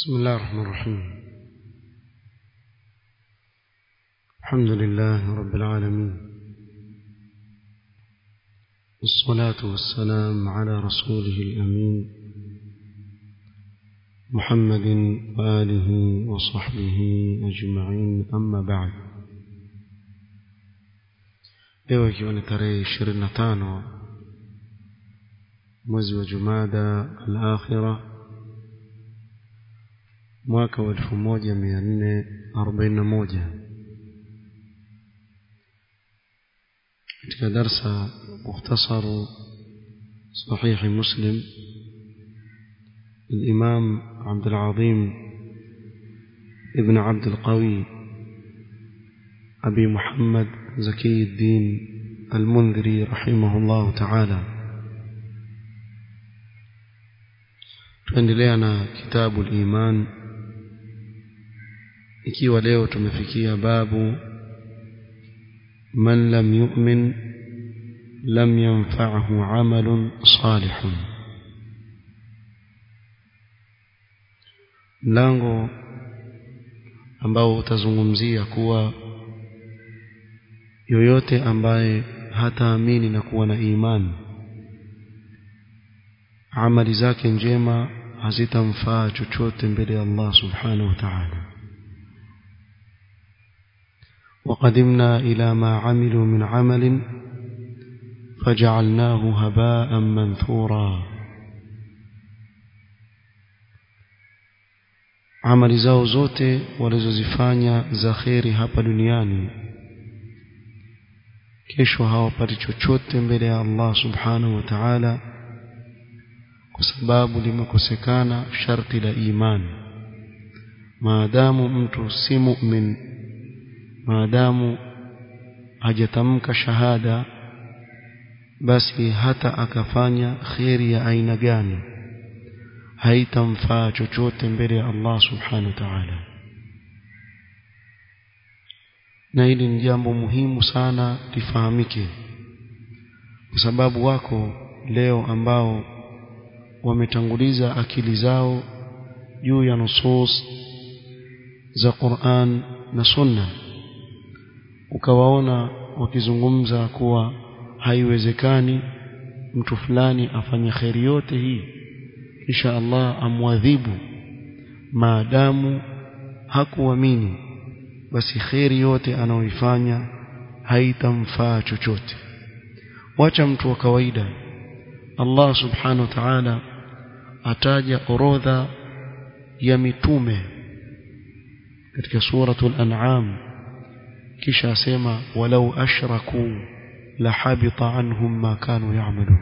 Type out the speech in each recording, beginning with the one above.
بسم الله الرحمن الرحيم الحمد لله رب العالمين والصلاة والسلام على رسوله الأمين محمد وآله وصحبه أجمعين أما بعد leo ikiwa ni tarehe ishirini na tano mwezi wa jumada al-akhira mwaka wa elfu moja mia nne arobaini na moja katika darsa mukhtasaru sahihi muslim الإمام عبد العظيم ابن عبد القوي أبي محمد زكي الدين المنذري رحمه الله تعالى tuendelea na kitabu liman ikiwa leo tumefikia babu man lam yu'min lam yanfa'hu 'amalun salihun mlango ambao utazungumzia kuwa yoyote ambaye hataamini na kuwa na imani amali zake njema hazitamfaa chochote mbele ya Allah subhanahu wa ta'ala وقدمنا إلى ما عملوا من عمل فجعلناه هباء منثورا amali zao zote walizozifanya za kheri hapa duniani kesho hawapati chochote mbele ya Allah subhanahu wa ta'ala kwa sababu limekosekana sharti la imani maadamu mtu si mu'min maadamu hajatamka shahada basi hata akafanya kheri ya aina gani haitamfaa chochote mbele ya Allah subhanahu wa ta'ala na hili ni jambo muhimu sana lifahamike kwa sababu wako leo ambao wametanguliza akili zao juu ya nusus za Qur'an na Sunna ukawaona wakizungumza kuwa haiwezekani mtu fulani afanye kheri yote hii kisha Allah amwadhibu maadamu hakuamini basi kheri yote anaoifanya haitamfaa chochote wacha mtu wa kawaida Allah subhanahu wa ta'ala ataja orodha ya mitume katika suratul an'am kisha asema walau ashraku la habita anhum ma kanu ya'malun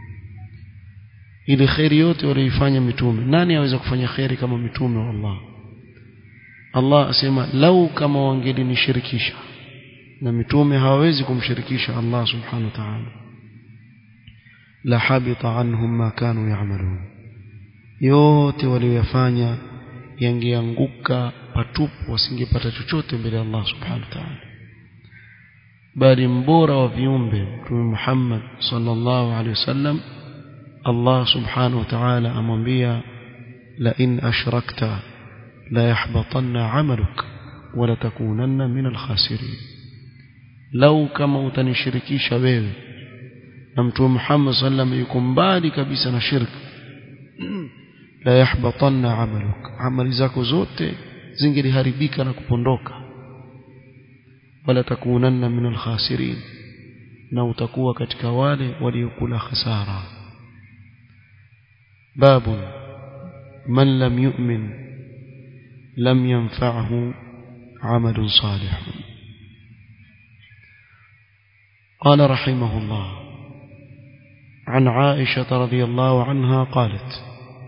ile khairi yote walioifanya mitume nani aweza kufanya khairi kama mitume wa Allah Allah asema lau kama wangelinishirikisha na mitume hawawezi kumshirikisha Allah subhanahu wa ta'ala la habita anhum ma kanu ya'malun yote waliyofanya yangeanguka patupu wasingepata chochote mbele ya Allah subhanahu wa ta'ala bali mbora wa viumbe mtume Muhammad sallallahu alaihi wasallam Allah subhanahu wa ta'ala amwambia la in ashrakta la yahbatanna 'amaluk wa la takunanna min al-khasirin lau kama utanishirikisha wewe na mtume Muhammad sallam yuko mbali kabisa na shirki la yahbatanna 'amaluk amali zako zote zingeliharibika na kupondoka wala takunanna min al-khasirin na utakuwa katika wale waliokula hasara باب من لم يؤمن لم ينفعه عمل صالح قال رحمه الله عن عائشة رضي الله عنها قالت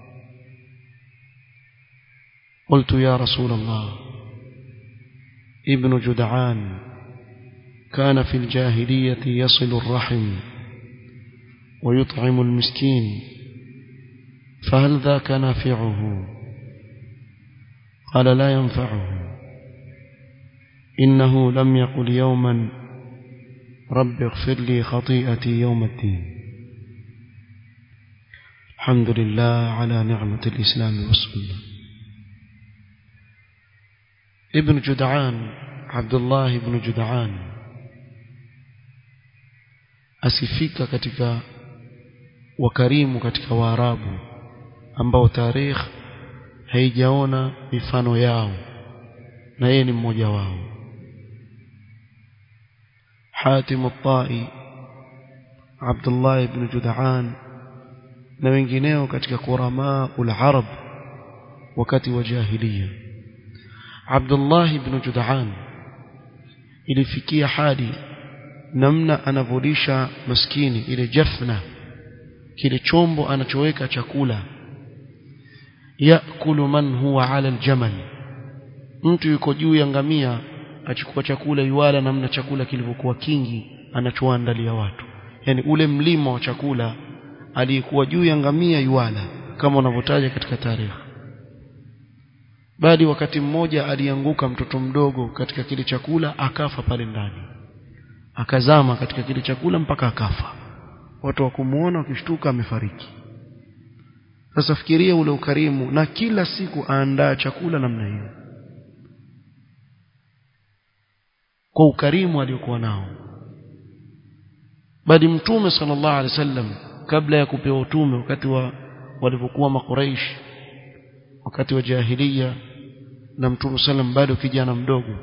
قلت يا رسول الله ابن جدعان كان في الجاهلية يصل الرحم ويطعم المسكين فهل ذاك نافعه قال لا ينفعه إنه لم يقل يوما رب اغفر لي خطيئتي يوم الدين الحمد لله على نعمة الإسلام والسنة ibn Jud'an Abdullah ibn Jud'an asifika katika wakarimu katika Waarabu ambao tarikh haijaona mifano yao na yeye ni mmoja wao Hatim al-Tai Abdullah ibn Jud'an na wengineo katika kurama ul-Arab wakati wa jahiliya Abdullah ibn Jud'an ilifikia hadi namna anavolisha maskini ile jafna kile chombo anachoweka chakula yakulu man huwa ala aljamal mtu yuko juu ya ngamia achukua chakula yuala namna chakula kilivyokuwa kingi anachoandalia watu yani ule mlima wa chakula aliyekuwa juu ya ngamia yuala kama wanavyotaja katika tarehe bali wakati mmoja alianguka mtoto mdogo katika kile chakula akafa pale ndani akazama katika kile chakula mpaka akafa watu wa kumuona wakishtuka amefariki sasa fikiria ule ukarimu na kila siku aandaa chakula namna hiyo kwa ukarimu aliokuwa nao bali mtume sallallahu alaihi wasallam kabla ya kupewa utume wakati wa walipokuwa makuraish wakati wa jahiliya na mtume sallam bado kijana mdogo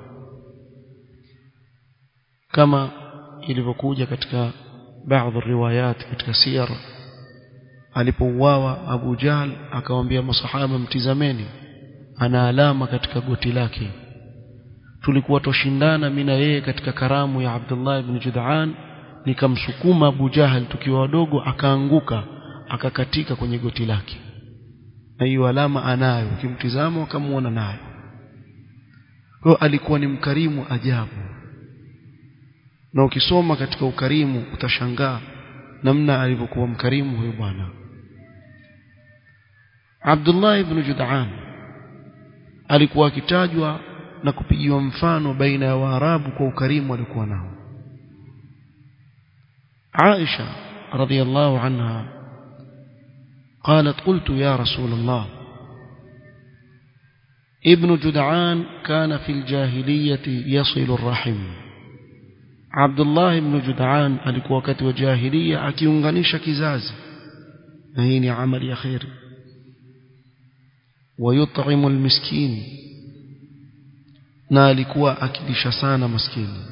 kama ilivyokuja katika baadhi riwayat katika siyar alipouawa Abu Jahl akamwambia masahaba mtizameni ana alama katika goti lake tulikuwa toshindana mimi na yeye katika karamu ya Abdullah ibn Jud'an nikamsukuma Abu Jahl tukiwa wadogo akaanguka akakatika kwenye goti lake na hiyo alama anayo ukimtizama ukamuona nayo kwa alikuwa ni mkarimu ajabu na ukisoma katika ukarimu utashangaa namna alivyokuwa mkarimu huyo bwana Abdullah ibn Jud'an alikuwa akitajwa na kupigiwa mfano baina ya Waarabu kwa ukarimu alikuwa nao Aisha radhiyallahu anha قالت قلت يا رسول الله ابن جدعان كان في الجاهلية يصل الرحم عبد الله بن جدعان alikuwa wakati wa jahiliya akiunganisha kizazi na hii ni amali ya khair ويطعم المسكين na alikuwa akilisha sana maskini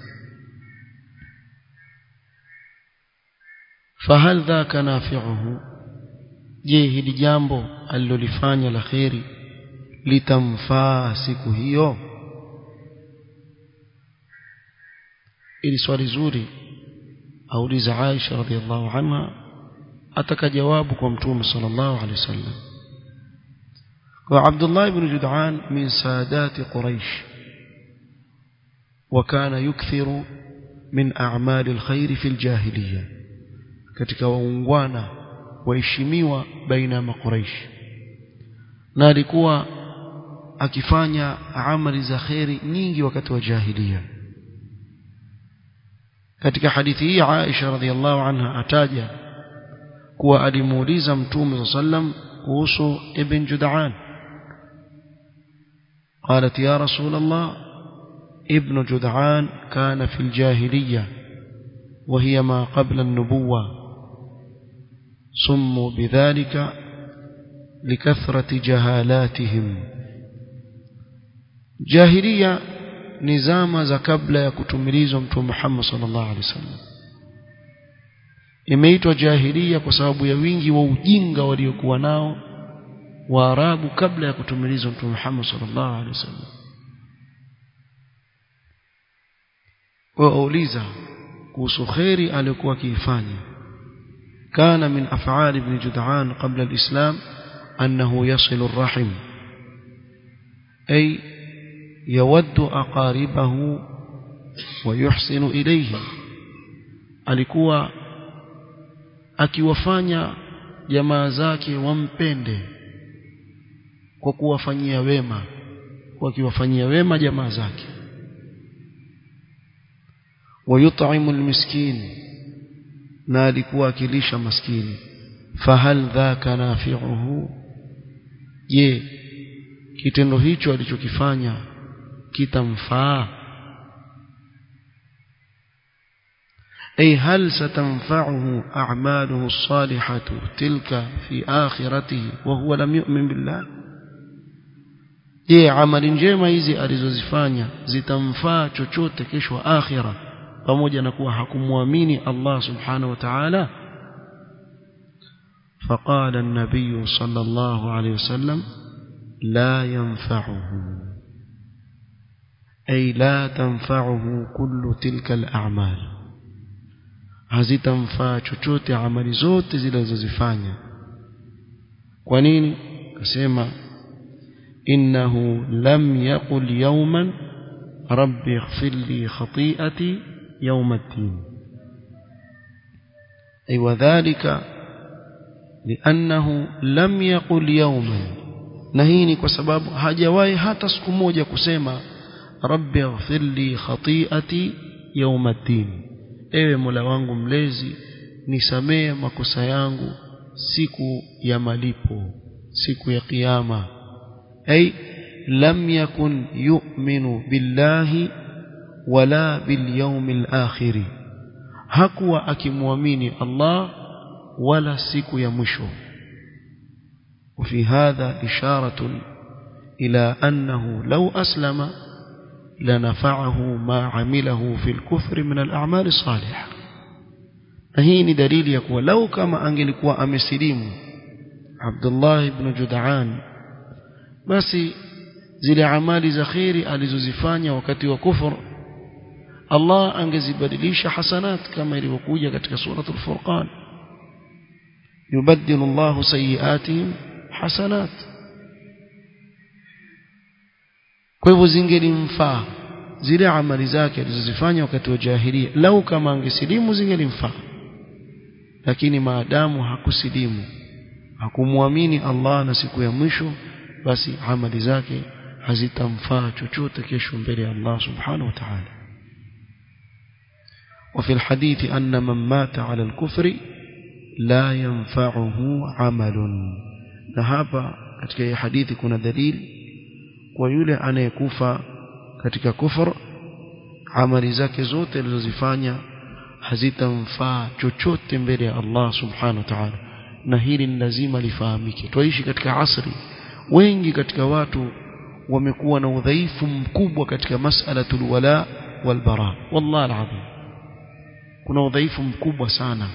fahal dhaka nafi'uhu je hili jambo alilolifanya la khairi litamfaa siku hiyo ili swali zuri auliza Aisha radhiallahu anha ataka jawabu kwa mtume sallallahu alaihi wasallam wa Abdullah ibn Jud'an min saadati Quraysh وكان يكثر من أعمال الخير في الجاهلية katika waungwana waheshimiwa baina ya makuraish na alikuwa akifanya amali za khairi nyingi wakati wa jahiliya katika hadithi hii Aisha radhiallahu anha ataja kuwa alimuuliza mtume sallam kuhusu ibn Jud'an قالت يا رسول الله ابن جدعان كان في الجاهلية وهي ما قبل النبوة سموا بذلك لكثرة جهالاتهم جاهلية نظام za kabla ya kutumilizwa mtume Muhammad sallallahu alaihi wasallam imeitwa jahiliya kwa sababu ya wingi wa ujinga waliokuwa nao Waarabu kabla ya kutumilizwa mtume Muhammad sallallahu alaihi wasallam wauliza kuhusu khairi aliyokuwa akiifanya kana min af'al ibn Jud'an qabla al-islam annahu yasilu ar-rahim ay yawaddu aqaribahu wa yuhsinu ilayhi alikuwa akiwafanya jamaa zake wampende kwa kuwafanyia wema kwa akiwafanyia wema jamaa zake ويطعم المسكين na alikuwa akilisha maskini fahal dhaka nafi'uhu je kitendo hicho alichokifanya kitamfaa أي هل ستنفعه أعماله الصالحة تلك في آخرته وهو لم يؤمن بالله je amali njema hizi alizozifanya zitamfaa chochote kesho akhira pamoja na kuwa hakumwamini Allah subhanahu wa ta'ala فقال النبي صلى الله عليه وسلم لا ينفعه أي لا تنفعه كل تلك الأعمال hazitamfaa chochote amali zote zilizozifanya kwa nini akasema innahu lam yaqul yawman rabbi ighfir li khati'ati yawm ad-din ay wadhālika li'annahu lam yaqul yawman na hii ni kwa sababu hajawahi hata siku moja kusema rabbi ighfir li khati'ati yawm ad-din ewe Mola wangu mlezi nisamee makosa yangu siku ya malipo siku ya kiyama ay lam yakun yu'minu billahi wala bil yawmil akhir hakuwa akimwamini Allah wala siku ya mwisho وفي هذا إشارة إلى أنه لو أسلم لنفعه ما عمله في الكفر من الأعمال الصالحة هي دليل يقول لو كما أنجلكوا أمسليم عبد الله بن جدعان بس zile amali za kheri alizozifanya wakati wa kufur Allah angezibadilisha hasanat kama ilivyokuja katika suratul furqan yubaddilu Allahu sayiatihim hasanat kwa hivyo zingelimfaa zile amali zake alizozifanya wakati wa jahilia lau kama angesilimu zingelimfaa lakini maadamu hakusilimu hakumwamini Allah na siku ya mwisho basi amali zake hazitamfaa chochote kesho mbele ya Allah subhanahu wa ta'ala وفي الحديث أن من مات على الكفر لا ينفعه عمل نهابا katika hii hadithi kuna dalili kwa yule anayekufa katika kufur amali zake zote alizozifanya hazitamfaa chochote mbele ya Allah subhanahu wa ta'ala na hili ni lazima lifahamike twaishi katika asri wengi katika watu wamekuwa na udhaifu mkubwa katika mas'alatul wala wal bara wallahi alazim kuna udhaifu mkubwa sana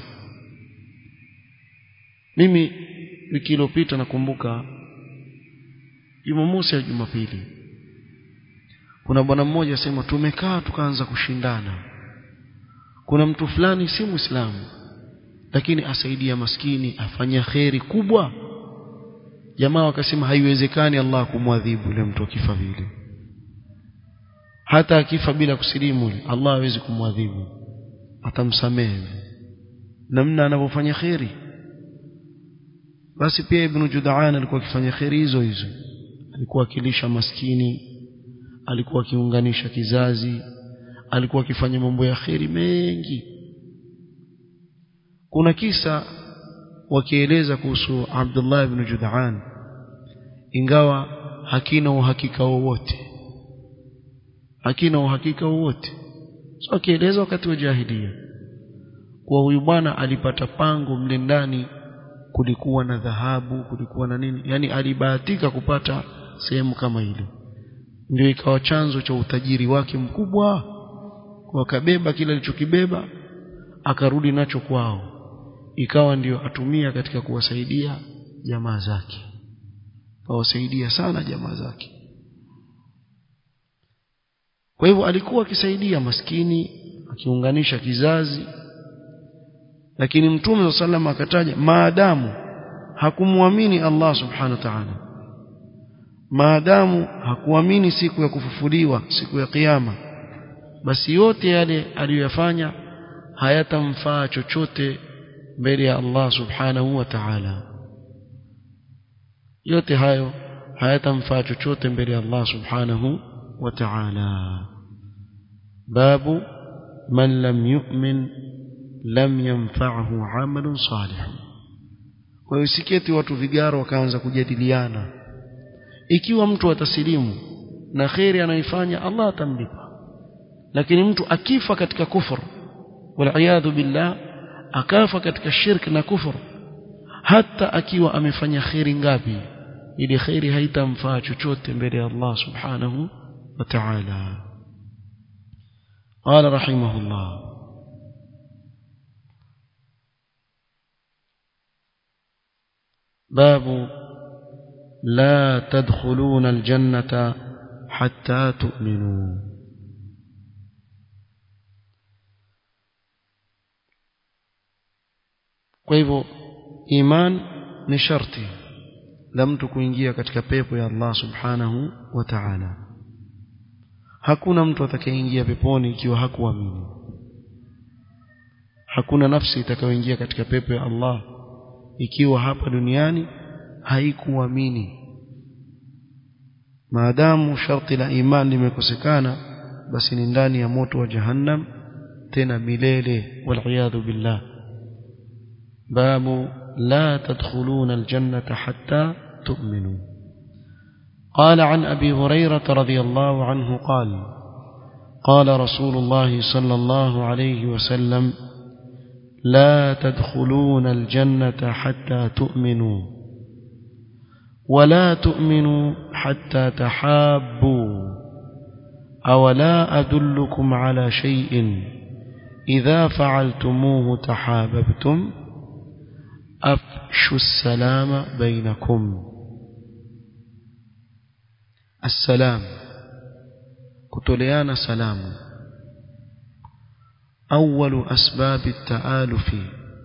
mimi wiki iliyopita nakumbuka Jumamosi au Jumapili kuna bwana mmoja asema tumekaa tukaanza kushindana kuna mtu fulani si muislamu lakini asaidia maskini afanya kheri kubwa jamaa wakasema haiwezekani Allah kumwadhibu yule mtu akifa vile hata akifa bila kusilimu Allah hawezi kumwadhibu atamsamehe namna anavyofanya kheri basi pia ibn Judaan alikuwa akifanya kheri hizo hizo alikuwa akilisha maskini alikuwa akiunganisha kizazi alikuwa akifanya mambo ya kheri mengi kuna kisa wakieleza kuhusu Abdullah ibn Judaan ingawa hakina uhakika wowote hakina uhakika wowote so akieleza wakati wa jahilia kwa huyu bwana alipata pango mle ndani kulikuwa na dhahabu kulikuwa na nini yani alibahatika kupata sehemu kama ile ndio ikawa chanzo cha utajiri wake mkubwa wakabeba kile alichokibeba akarudi nacho kwao ikawa ndio atumia katika kuwasaidia jamaa zake awasaidia sana jamaa zake kwa hivyo alikuwa akisaidia maskini akiunganisha kizazi lakini mtume wa sallam akataja maadamu hakumwamini Allah subhanahu wa ta'ala maadamu hakuamini siku ya kufufuliwa siku ya kiyama basi yote yale aliyoyafanya hayatamfaa chochote mbele ya Allah subhanahu wa ta'ala yote hayo hayatamfaa chochote mbele ya Allah subhanahu wa ta'ala babu man lam yu'min lam yanfa'hu 'amalun salih kwa hiyo siketi watu vigaro wakaanza kujadiliana ikiwa mtu atasilimu na kheri anayoifanya Allah atamlipa lakini mtu akifa katika kufur waliyadhu billah akafa katika shirk na kufur hata akiwa amefanya kheri ngapi ili kheri haitamfaa chochote mbele ya Allah subhanahu wa ta'ala قال رحمه الله باب لا تدخلون الجنة حتى تؤمنوا kwa hivyo iman ni sharti la mtu kuingia katika pepo ya Allah subhanahu wa ta'ala hakuna mtu atakayeingia peponi ikiwa hakuamini hakuna nafsi itakayoingia katika pepo ya Allah ikiwa hapa duniani haikuamini maadamu sharti la iman limekosekana basi ni ndani ya moto wa jahannam tena milele waliyadhu billah babu la tadkhuluna aljannata hatta tu'minu قال عن أبي هريرة رضي الله عنه قال قال رسول الله صلى الله عليه وسلم لا تدخلون الجنة حتى تؤمنوا ولا تؤمنوا حتى تحابوا أولا أدلكم على شيء إذا فعلتموه تحاببتم أفشوا السلام بينكم السلام كتليان سلام أول أسباب التآلف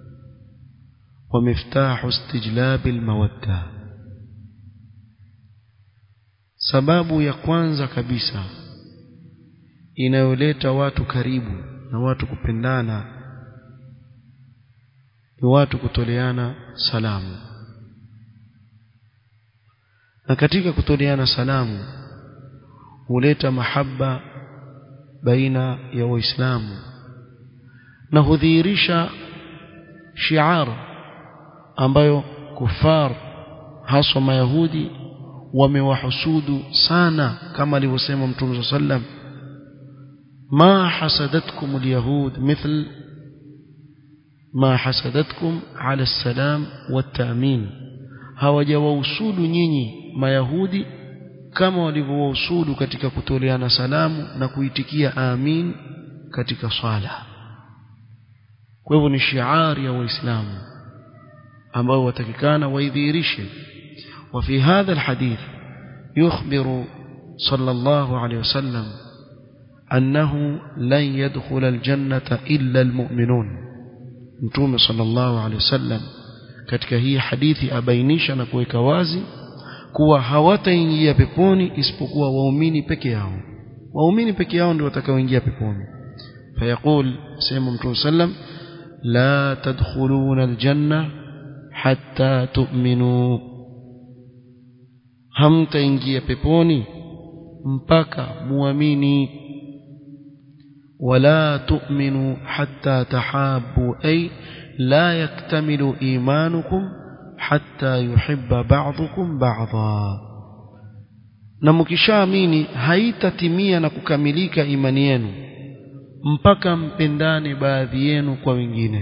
ومفتاح استجلاب المودة sababu ya kwanza kabisa inayoleta watu karibu na watu kupendana ni watu kutoleana salamu na katika kutoleana salamu huleta mahaba baina ya waislamu na hudhihirisha shiar ambayo kufar haswa mayahudi wamewahusudu sana kama alivyosema mtume sallam ma hasadatkum alyahud mithl ma hasadatkum ala salam watamin hawajawahusudu nyinyi mayahudi kama walivyowahusudu katika kutoleana salamu na kuitikia amin katika swala kwa hivyo ni shiari ya waislamu ambao watakikana waidhihirishe وفي هذا الحديث يخبر صلى الله عليه وسلم أنه لن يدخل الجنة إلا المؤمنون متوم صلى الله عليه وسلم katika hii hadithi abainisha na kuweka wazi kuwa hawataingia peponi isipokuwa waumini peke yao waumini peke yao ndio watakaoingia peponi fayaqul sema mtume sallam la tadkhuluna aljanna hatta tu'minu hamtaingia peponi mpaka muamini wala tu'minu hatta tahabu ay la yaktamilu imanukum hatta yuhibba ba'dukum ba'dha na mkishaamini haitatimia na kukamilika imani yenu mpaka mpendane baadhi yenu kwa wengine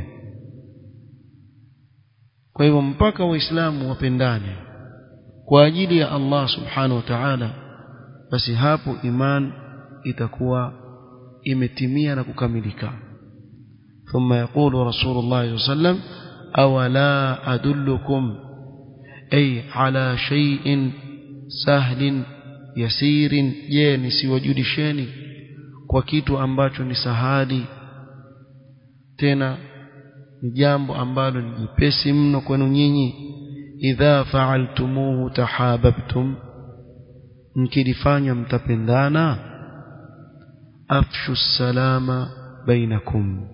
kwa hivyo mpaka waislamu wapendane kwa ajili ya Allah subhanahu wa ta'ala basi hapo iman itakuwa imetimia na kukamilika ثم يقول رسول الله صلى الله عليه وسلم أولا أدلكم أي على شيء سهل يسير je nisiwajulisheni kwa kitu ambacho ni sahali tena ni jambo ambalo ni jipesi mno kwenu nyinyi idha fa'altumuhu tahabbtum mkilifanya mtapendana afshu salama bainakum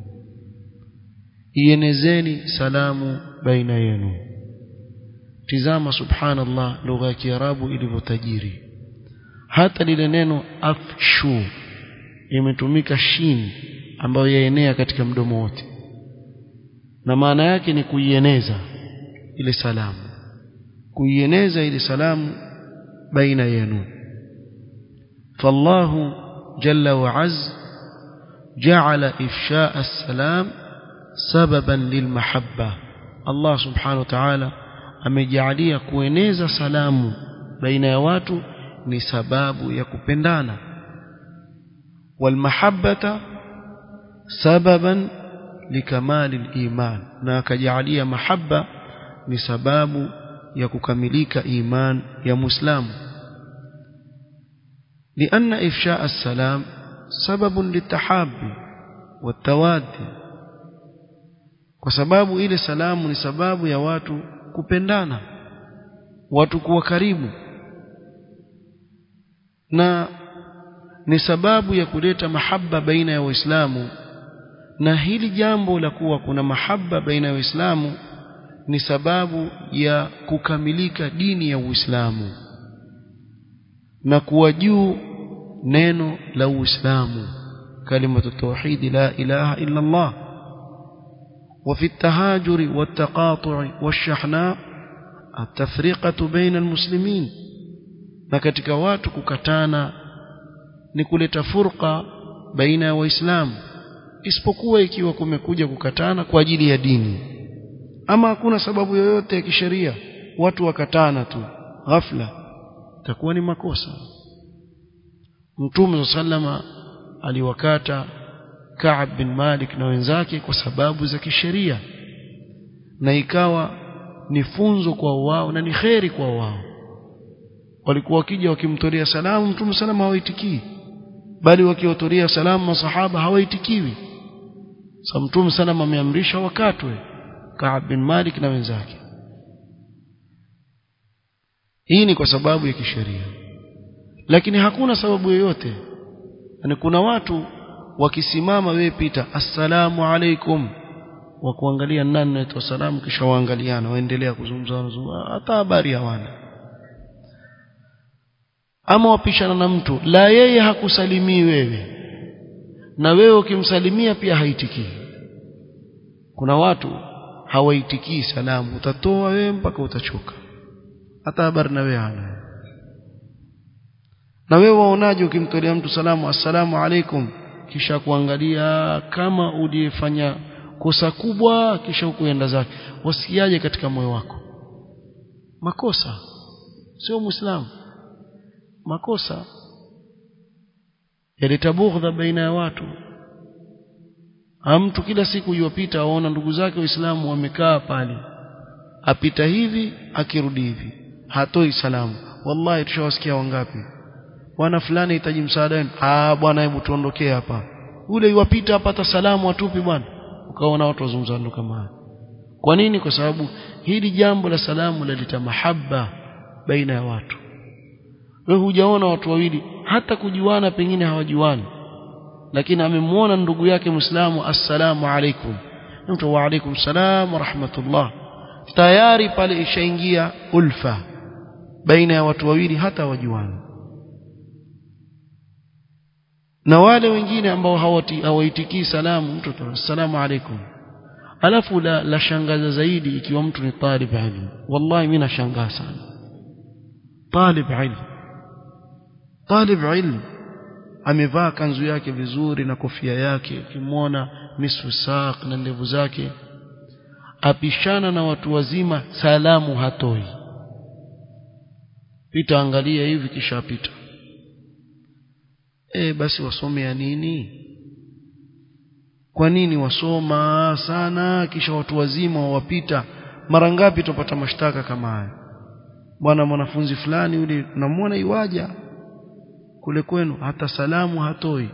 ienezeni salamu baina yenu tizama subhanallah lugha ya kiarabu ilivyotajiri hata lile neno afshu imetumika shin ambayo yaenea katika mdomo wote na maana yake ni kuieneza ile salamu kuieneza ile salamu baina yenu فالله جل وعز جعل إفشاء السلام سببا للمحبة الله سبحانه وتعالى amejalia kueneza salamu baina ya watu ni sababu ya kupendana walmahabbata sababan likamali liman na akajalia mahabba ni sababu ya kukamilika iman ya muislamu لأن إفشاء السلام سبب للتحاب والتوادي وسبب إلى سلام ni sababu ya watu kupendana watu kuwa karibu na ni sababu ya kuleta mahaba baina ya waislamu na hili jambo la kuwa kuna mahaba baina ya waislamu ni sababu ya kukamilika dini ya Uislamu na kuwa juu neno la Uislamu kalimatu tauhid la ilaha illa Allah وفي التهاجر والتقاطع والشحناء التفرقة بين المسلمين na katika watu kukatana ni kuleta furqa baina ya waislamu isipokuwa ikiwa kumekuja kukatana kwa ajili ya dini ama hakuna sababu yoyote ya kisheria watu wakatana tu ghafla itakuwa ni makosa Mtume sallama aliwakata Ka'b bin Malik na wenzake kwa sababu za kisheria na ikawa ni funzo kwa wao na ni kheri kwa wao walikuwa wakija wakimtolea salamu Mtume salama hawaitikii bali wakiwatolea salamu masahaba hawaitikiwi sa Mtume salama ameamrisha wakatwe Ka'b bin Malik na wenzake hii ni kwa sababu ya kisheria lakini hakuna sababu yoyote yani kuna watu wakisimama wewe pita assalamu alaikum wa kuangalia nani anaitwa salamu kisha waangaliana waendelea kuzungumza hata habari hawana ama wapishana na mtu la yeye hakusalimii wewe na wewe ukimsalimia pia haitikii kuna watu hawaitikii salamu utatoa wewe mpaka utachoka hata habari na wewe hana na wewe waonaje ukimtolea mtu salamu assalamu alaikum kisha kuangalia kama uliyefanya kosa kubwa kisha ukuenda zake wasikiaje katika moyo wako makosa sio muislamu makosa yaleta bughdha baina ya watu mtu kila siku yuwapita aona ndugu zake waislamu wamekaa pale apita hivi akirudi hivi hatoi salamu wallahi tushawasikia wangapi bwana fulani hitaji msaada wenu ah bwana hebu tuondokee hapa ule yuwapita apata salamu atupi bwana ukaona watu wazungumza ndo kama haya kwa nini kwa sababu hili jambo la salamu laleta mahaba baina ya watu wewe hujaona watu wawili hata kujuana pengine hawajuani lakini amemwona ndugu yake Muislamu assalamu alaikum mtu wa alaikum salam wa rahmatullah tayari pale ishaingia ulfa baina ya watu wawili hata wajuani na wale wengine ambao hawaitikii salamu mtu assalamu alaikum alafu la, la shangaza zaidi ikiwa mtu ni talib ilmu wallahi mimi nashangaa sana talib ilmu talib ilmu amevaa kanzu yake vizuri na kofia yake ukimwona nisfu saq na ndevu zake apishana na watu wazima salamu hatoi pita angalia hivi kisha apita e, basi wasomea nini kwa nini wasoma sana kisha watu wazima wawapita mara ngapi tupata mashtaka kama haya bwana mwanafunzi fulani yule unamwona iwaja kule kwenu hata salamu hatoi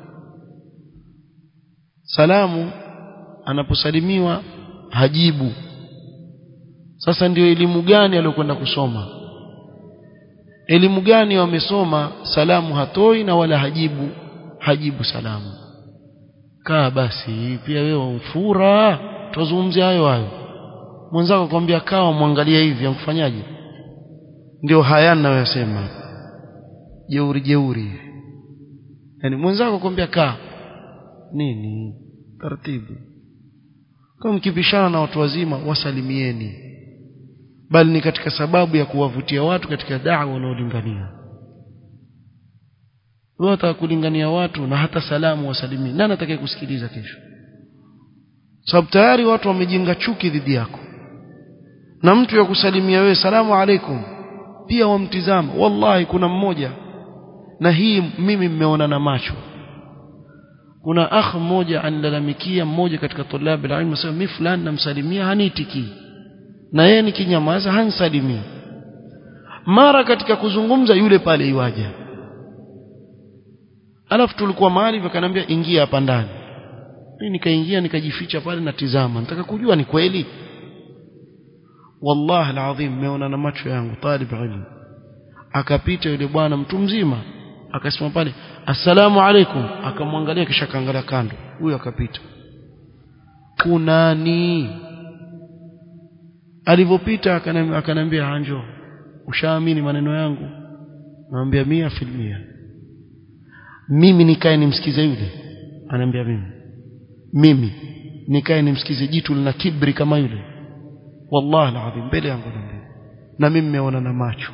salamu anaposalimiwa hajibu sasa ndio elimu gani aliyokwenda kusoma elimu gani wamesoma salamu hatoi na wala hajibu hajibu salamu kaa basi pia wewe mfura tuzungumzie hayo hayo mwenzako kwambia kaa mwangalia hivi amfanyaje ndio haya ninayosema jeuri jeuri yani mwenzako kwambia kaa nini taratibu kama mkipishana na watu wazima wasalimieni bali ni katika sababu ya kuwavutia watu katika da'wa wanaolingania wewe utakulingania watu na hata salamu wasalimii nani atakaye kusikiliza kesho sababu tayari watu wamejenga chuki dhidi yako na mtu ya kusalimia wewe salamu alaikum pia wamtizama wallahi kuna mmoja na hii mimi mmeona na macho kuna akh mmoja anilalamikia mmoja katika tulabi la ilmu sema mimi fulani namsalimia hanitikii na yeye nikinyamaza hansalimii mara katika kuzungumza yule pale iwaja alafu tulikuwa mahali wakaniambia ingia hapa ndani mimi nikaingia nikajificha pale natizama nataka kujua ni kweli wallahi alazim meona na macho yangu talib ilmu akapita yule bwana mtu mzima akasimama pale assalamu alaikum akamwangalia kisha kaangalia kando huyo akapita kunani alivyopita akanambia hanjo ushaamini maneno yangu naambia mia filmia mimi nikae nimsikize yule anaambia mimi mimi nikae nimsikize jitu lina kibri kama yule wallahi alazim mbele yangu naambia na mimi nimeona na macho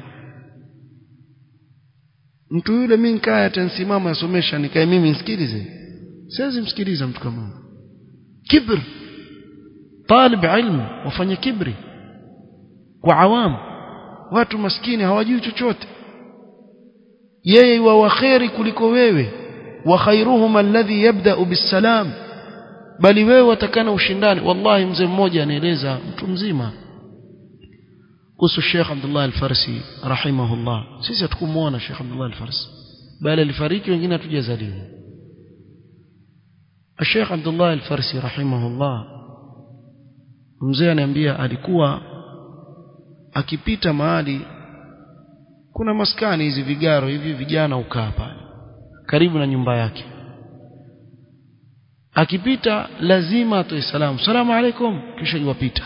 mtu yule mimi nikae atansimama asomesha nikae mimi nisikilize siwezi msikiliza mtu kama huyo kibr talib ilmu wafanye kibri kwa awamu watu maskini hawajui chochote yeye wa waheri kuliko wewe wa khairuhum alladhi yabda'u bisalam bali wewe watakana ushindani wallahi mzee mmoja anaeleza mtu mzima kuhusu Sheikh Abdullah Al-Farsi rahimahullah sisi hatukumuona Sheikh Abdullah Al-Farsi bali alifariki wengine hatujazaliwa Sheikh Abdullah Al-Farsi rahimahullah mzee ananiambia alikuwa akipita mahali kuna maskani hizi vigaro hivi vijana ukaa pale karibu na nyumba yake akipita lazima atoe salamu salamu alaikum kisha yuwapita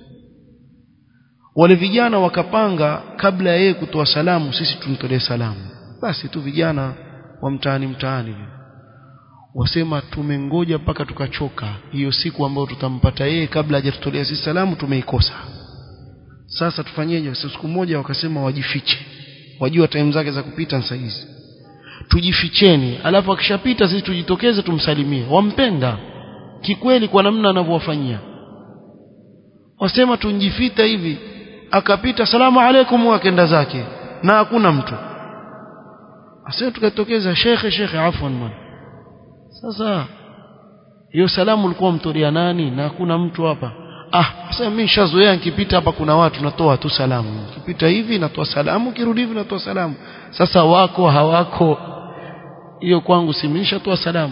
wale vijana wakapanga kabla ya yeye kutoa salamu sisi tumtolee salamu basi tu vijana wa mtaani mtaani wasema tumengoja mpaka tukachoka hiyo siku ambayo tutampata yeye kabla hajatutolea sisi salamu tumeikosa sasa tufanyeje siku moja wakasema wajifiche wajua time zake za kupita saa hizi tujificheni alafu akishapita sisi tujitokeze tumsalimie wampenda kikweli kwa namna anavyowafanyia wasema tunjifita hivi akapita salamu alaikum akenda zake na hakuna mtu asema tukatokeza shekhe shekhe afwan man sasa hiyo salamu ulikuwa mtolea nani na hakuna mtu hapa ah sasa mimi nishazoea nikipita hapa kuna watu natoa tu salamu nikipita hivi natoa salamu kirudi hivi natoa salamu sasa wako hawako hiyo kwangu si nishatoa salamu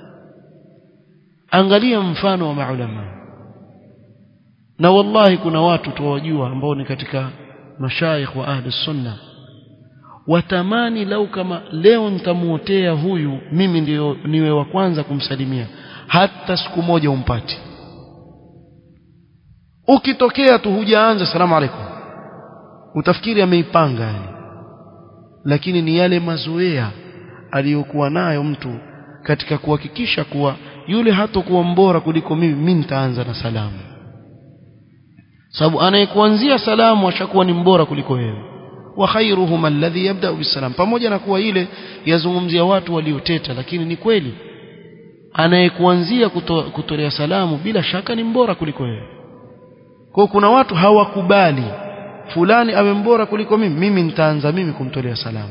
angalia mfano wa maulama na wallahi kuna watu tuwajua ambao ni katika mashaikh wa ahli sunna watamani lau kama leo nitamuotea huyu mimi ndio niwe wa kwanza kumsalimia hata siku moja umpati ukitokea tu hujaanza salamu alaikum utafikiri ameipanga yani lakini ni yale mazoea aliyokuwa nayo mtu katika kuhakikisha kuwa yule hatokuwa mbora kuliko mimi mimi nitaanza na salamu sababu anayekuanzia salamu ashakuwa ni mbora kuliko wewe wa khairuhum alladhi yabda'u bisalam pamoja na kuwa ile yazungumzia watu walioteta lakini ni kweli anayekuanzia kuto, kutolea salamu bila shaka ni mbora kuliko wewe kwa kuna watu hawakubali fulani awe mbora kuliko mimi mimi nitaanza mimi kumtolea salamu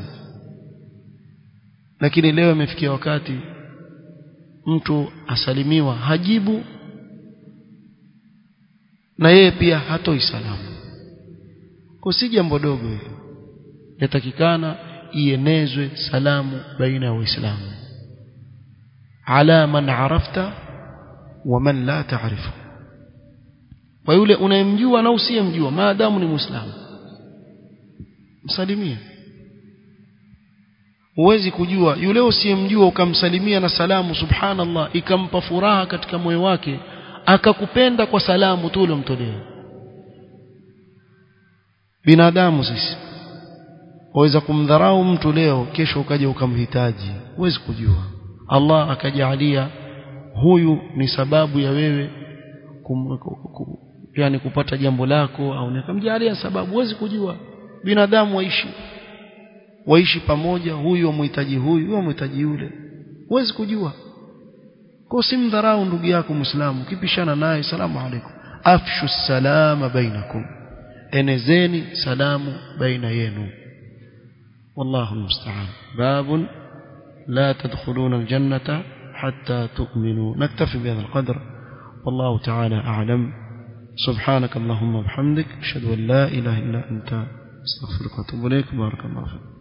lakini leo imefikia wakati mtu asalimiwa hajibu na yeye pia hatoi salamu kwa si jambo dogo hilo yatakikana ienezwe salamu baina ya waislamu ala man arafta wa man la taarifu kwa yule unayemjua na usiyemjua maadamu ni muislamu msalimie huwezi kujua yule usiyemjua ukamsalimia na salamu subhanallah ikampa furaha katika moyo wake akakupenda kwa salamu tu uliomtolea binadamu sisi waweza kumdharau mtu leo kesho ukaja ukamhitaji huwezi kujua Allah akajalia huyu ni sababu ya wewe kum, kum, yani kupata jambo lako au nikamjalia sababu huwezi kujua binadamu waishi waishi pamoja huyu wamhitaji huyu wamhitaji yule huwezi kujua kwa simdharau ndugu yako muislamu kipishana naye salamu alaykum afshu salama bainakum enezeni salamu baina yenu والله المستعان باب لا تدخلون الجنة حتى تؤمنوا نكتفي بهذا القدر والله تعالى أعلم سبحانك اللهم وبحمدك أشهد أن لا إله إلا أنت استغفرك واتوب إليك بارك الله فيك